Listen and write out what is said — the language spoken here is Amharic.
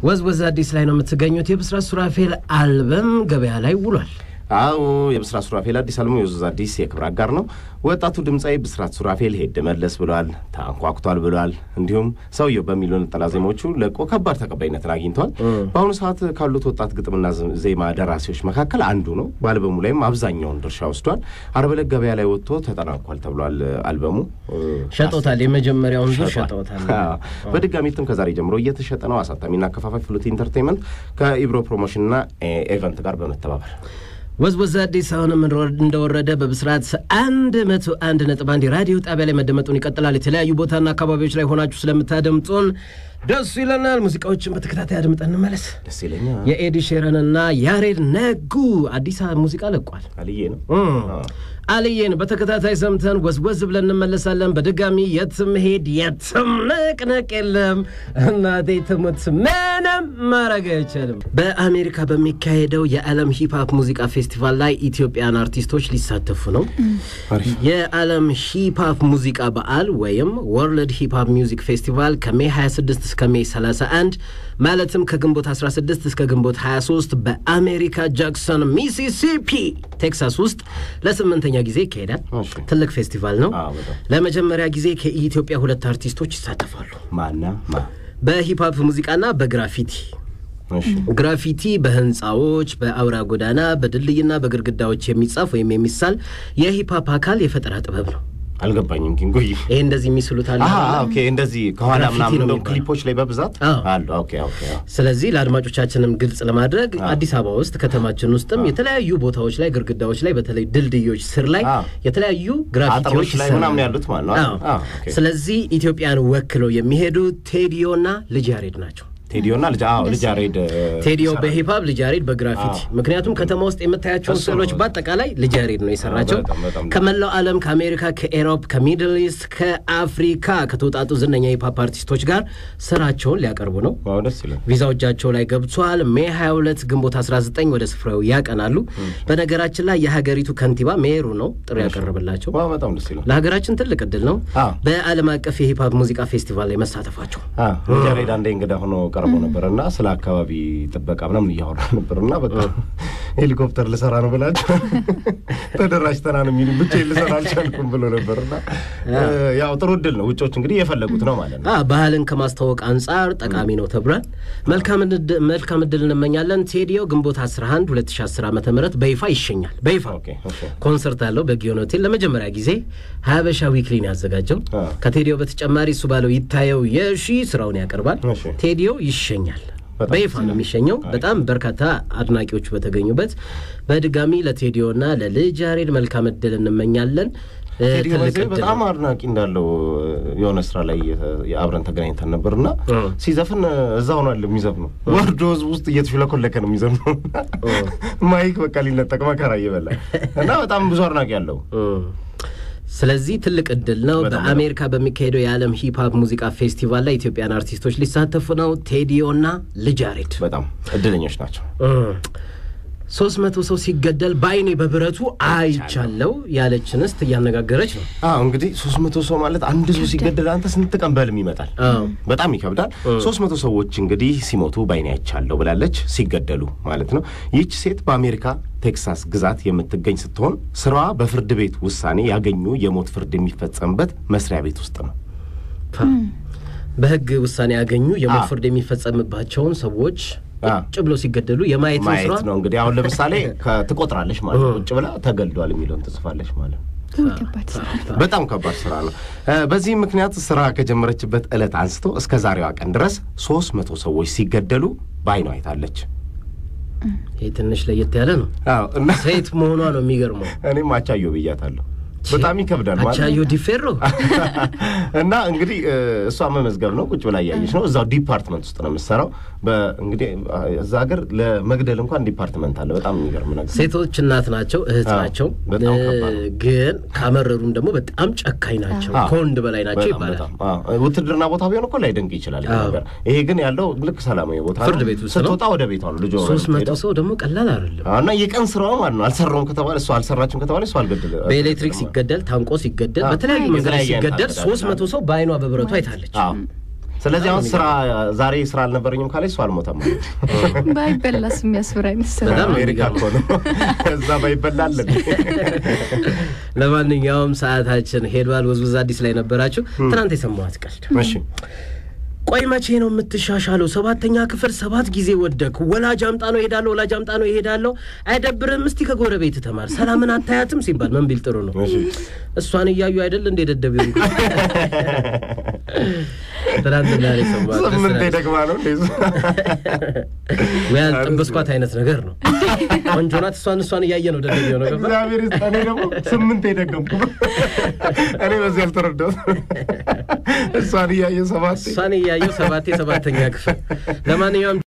ወዝወዝ አዲስ ላይ ነው የምትገኙት። የብስራት ሱራፌል አልበም ገበያ ላይ ውሏል። አዎ የብስራት ሱራፌል አዲስ አልበሙ የወዝወዝ አዲስ የክብር አጋር ነው። ወጣቱ ድምፃዊ ብስራት ሱራፌል ሄድ መለስ ብሏል፣ ተንኳኩቷል ብሏል። እንዲሁም ሰውየው በሚሉ ነጠላ ዜማዎቹ ለቆ ከባድ ተቀባይነትን አግኝተዋል። በአሁኑ ሰዓት ካሉት ወጣት ግጥምና ዜማ ደራሲዎች መካከል አንዱ ነው። በአልበሙ ላይም አብዛኛውን ድርሻ ወስዷል። ዓርብ ዕለት ገበያ ላይ ወጥቶ ተጠናቋል ተብሏል። አልበሙ ሸጦታል። የመጀመሪያውን ዙር ሸጠውታል። በድጋሚ እትም ከዛሬ ጀምሮ እየተሸጠ ነው። አሳታሚና አከፋፋይ ፍሉት ኢንተርቴንመንት ከኢብሮ ፕሮሞሽንና ኤቨንት ጋር በመተባበር ወዝወዝ አዲስ አሁንም እንደወረደ በብስራት አንድ መቶ አንድ ነጥብ አንድ የራዲዮ ጣቢያ ላይ መደመጡን ይቀጥላል። የተለያዩ ቦታና አካባቢዎች ላይ ሆናችሁ ስለምታደምጡን ደስ ይለናል። ሙዚቃዎችን በተከታታይ አድምጠን እንመለስ። ደስ ይለኛል። የኤዲ ሼረንና ያሬድ ነጉ አዲስ ሙዚቃ ለቋል። አልዬ ነው አልዬን በተከታታይ ሰምተን ወዝወዝ ብለን እንመለሳለን። በድጋሚ የትም ሄድ የትም ነቅነቅ የለም እናቴ ትሙት ምንም ማድረግ አይችልም። በአሜሪካ በሚካሄደው የዓለም ሂፕሀፕ ሙዚቃ ፌስቲቫል ላይ ኢትዮጵያን አርቲስቶች ሊሳተፉ ነው። የዓለም ሂፕሀፕ ሙዚቃ በዓል ወይም ወርልድ ሂፕሀፕ ሚውዚክ ፌስቲቫል ከሜ 26 እስከ ሜ 31 ማለትም ከግንቦት 16 እስከ ግንቦት 23 በአሜሪካ ጃክሰን ሚሲሲፒ ቴክሳስ ውስጥ ለስምንተኛ ጊዜ ይካሄዳል። ትልቅ ፌስቲቫል ነው። ለመጀመሪያ ጊዜ ከኢትዮጵያ ሁለት አርቲስቶች ይሳተፋሉ። ማና ማ በሂፕሀፕ ሙዚቃና በግራፊቲ ግራፊቲ በህንፃዎች፣ በአውራ ጎዳና፣ በድልድይና በግድግዳዎች የሚጻፍ ወይም የሚሳል የሂፕሀፕ አካል የፈጠራ ጥበብ ነው። አልገባኝም ግን ቆይ ይሄ እንደዚህ የሚስሉት አለ። ኦኬ እንደዚህ ከኋላ ምናምን እንደው ክሊፖች ላይ በብዛት አሉ። ኦኬ ኦኬ። ስለዚህ ለአድማጮቻችንም ግልጽ ለማድረግ አዲስ አበባ ውስጥ ከተማችን ውስጥም የተለያዩ ቦታዎች ላይ ግድግዳዎች ላይ በተለይ ድልድዮች ስር ላይ የተለያዩ ግራፊቲዎች ላይ ምናምን ያሉት ማለት ነው። ስለዚህ ኢትዮጵያን ወክለው የሚሄዱ ቴዲዮና ልጅ ያሬድ ናቸው። ቴዲዮና ልጅ አዎ ልጅ ያሬድ ቴዲዮ በሂፕሀፕ ልጅ ያሬድ በግራፊቲ ምክንያቱም ከተማ ውስጥ የምታያቸውን ስዕሎች በአጠቃላይ ልጅ ያሬድ ነው የሰራቸው። ከመላው ዓለም ከአሜሪካ፣ ከኤሮፕ፣ ከሚድል ኢስት፣ ከአፍሪካ ከተውጣጡ ዝነኛ የሂፕሀፕ አርቲስቶች ጋር ስራቸውን ሊያቀርቡ ነው። ቪዛው እጃቸው ላይ ገብቷል። ሜ 22 ግንቦት 19 ወደ ስፍራው ያቀናሉ። በነገራችን ላይ የሀገሪቱ ከንቲባ ሜሩ ነው ጥሪ ያቀረበላቸው። ለሀገራችን ትልቅ እድል ነው በዓለም አቀፍ የሂፕሀፕ ሙዚቃ ፌስቲቫል ላይ መሳተፋቸው። ልጅ ያሬድ አንዴ እንግዳ ሆኖ ቀርቦ ነበር እና ስለ አካባቢ ጥበቃ ምናምን እያወራ ነበር እና በቃ ሄሊኮፕተር ልሰራ ነው ብላቸው ተደራጅተና ነው የሚሉ ብቻ ልሰራ አልቻልኩም ብሎ ነበር እና ያው ጥሩ እድል ነው። ውጮች እንግዲህ የፈለጉት ነው ማለት ነው። ባህልን ከማስተዋወቅ አንጻር ጠቃሚ ነው ተብሏል። መልካም እድል እንመኛለን። ቴዲዮ ግንቦት 11 2010 ዓ ም በይፋ ይሸኛል። በይፋ ኮንሰርት አለው በጊዮን ሆቴል ለመጀመሪያ ጊዜ ሀበሻ ዊክሊን ያዘጋጀው። ከቴዲዮ በተጨማሪ እሱ ባለው ይታየው የሺ ስራውን ያቀርባል። ቴዲዮ ይሸኛል። በይፋ ነው የሚሸኘው። በጣም በርካታ አድናቂዎቹ በተገኙበት በድጋሚ ለቴዲዮና ለልጅ ያሬድ መልካም እድል እንመኛለን። ቴዲዮ በጣም አድናቂ እንዳለው የሆነ ስራ ላይ አብረን ተገናኝተን ነበር እና ሲዘፍን እዛ ሆኗል የሚዘፍነው ወርዶ ህዝብ ውስጥ እየተሽለኮለከ ነው የሚዘፍነው። ማይክ በቃ ሊነጠቅ መከራ እየበላ እና በጣም ብዙ አድናቂ አለው። ስለዚህ ትልቅ እድል ነው። በአሜሪካ በሚካሄደው የዓለም ሂፕሀፕ ሙዚቃ ፌስቲቫል ላይ ኢትዮጵያን አርቲስቶች ሊሳተፉ ነው። ቴዲዮና ልጅ ያሬድ በጣም እድለኞች ናቸው። ሶስት መቶ ሰው ሲገደል በአይኔ በብረቱ አይቻለው ያለች እንስት እያነጋገረች ነው። አዎ እንግዲህ ሶስት መቶ ሰው ማለት አንድ ሰው ሲገደል አንተ ስንት ቀን በህልም ይመጣል? በጣም ይከብዳል። ሶስት መቶ ሰዎች እንግዲህ ሲሞቱ በአይኔ አይቻለሁ ብላለች፣ ሲገደሉ ማለት ነው። ይህች ሴት በአሜሪካ ቴክሳስ ግዛት የምትገኝ ስትሆን ስራዋ በፍርድ ቤት ውሳኔ ያገኙ የሞት ፍርድ የሚፈጸምበት መስሪያ ቤት ውስጥ ነው። በህግ ውሳኔ ያገኙ የሞት ፍርድ የሚፈጸምባቸውን ሰዎች ቁጭ ብሎ ሲገደሉ የማየት ማየት ነው እንግዲህ። አሁን ለምሳሌ ትቆጥራለች ማለት ነው። ቁጭ ብላ ተገድሏል የሚለውን ትጽፋለች ማለት ነው። በጣም ከባድ ስራ ነው። በዚህ ምክንያት ስራ ከጀመረችበት ዕለት አንስቶ እስከ ዛሬዋ ቀን ድረስ ሶስት መቶ ሰዎች ሲገደሉ በአይኗ አይታለች። ይህ ትንሽ ለየት ያለ ነው። ሴት መሆኗ ነው የሚገርመው። እኔም አቻዮ ብያታለሁ። በጣም ይከብዳል ማለት አቻዮ ዲፌሮ እና እንግዲህ እሷ መመዝገብ ነው። ቁጭ ብላ እያየች ነው። እዛው ዲፓርትመንት ውስጥ ነው የምትሰራው። እንግዲህ እዛ ሀገር ለመግደል እንኳን ዲፓርትመንት አለ። በጣም የሚገርም ነገር። ሴቶች እናት ናቸው፣ እህት ናቸው። ግን ካመረሩም ደግሞ በጣም ጨካኝ ናቸው፣ ከወንድ በላይ ናቸው ይባላል። ውትድርና ቦታ ቢሆን እኮ ላይደንቅ ይችላል ነገር። ይሄ ግን ያለው ልክ ሰላማዊ ቦታ ፍርድ ቤት ውስጥ ስትወጣ ወደ ቤቷ ነው ልጇ ሶስት መቶ ሰው ደግሞ ቀላል አይደለም። እና የቀን ስራዋ ማለት ነው። አልሰራውም ከተባለ እሷ አልሰራችም ከተባለ እሷ አልገደለ በኤሌክትሪክ ሲገደል ታንቆ ሲገደል በተለያዩ መንገዶች ሲገደል ሶስት መቶ ሰው በአይኗ በብረቱ አይታለች። ስለዚህ አሁን ስራ ዛሬ ስራ አልነበረኝም ካለች እሱ አልሞተም ማለት ነው። ባይበላስ የሚያስብር አይነት ስራ በጣም ነው አሜሪካ እኮ ነው። እዛ ባይበላለን ለማንኛውም ሰዓታችን ሄዷል። ወዝወዝ አዲስ ላይ ነበራችሁ። ትናንት የሰማኋት ቀልድ እሺ ቆይ መቼ ነው የምትሻሻለው? ሰባተኛ ክፍል ሰባት ጊዜ ወደክ። ወላጅ አምጣ ነው እሄዳለሁ፣ ወላጅ አምጣ ነው እሄዳለሁ። አይደብርም? እስቲ ከጎረቤት ተማር። ሰላምን አታያትም ሲባል ምን ቢል ጥሩ ነው? እሺ እሷን እያዩ አይደል እንደ ደደብ ይሆን ትናንትና ላይ ሰማሁት። ደስ ስምንት ይላል። ደግማ ነው እንዴ? ወይ ያልጠበስኳት አይነት ነገር ነው። ቆንጆ ናት። እሷን እሷን እያየ ነው ደደብ የሆነው። ገባ እግዚአብሔር ይስጥ። እኔ ደግሞ ስምንት የደገምኩ እኔ በዚህ ያልተረዳሁት እሷን እያየ ሰባት እሷን እያየው ሰባቴ ሰባተኛ ክፍል ለማንኛውም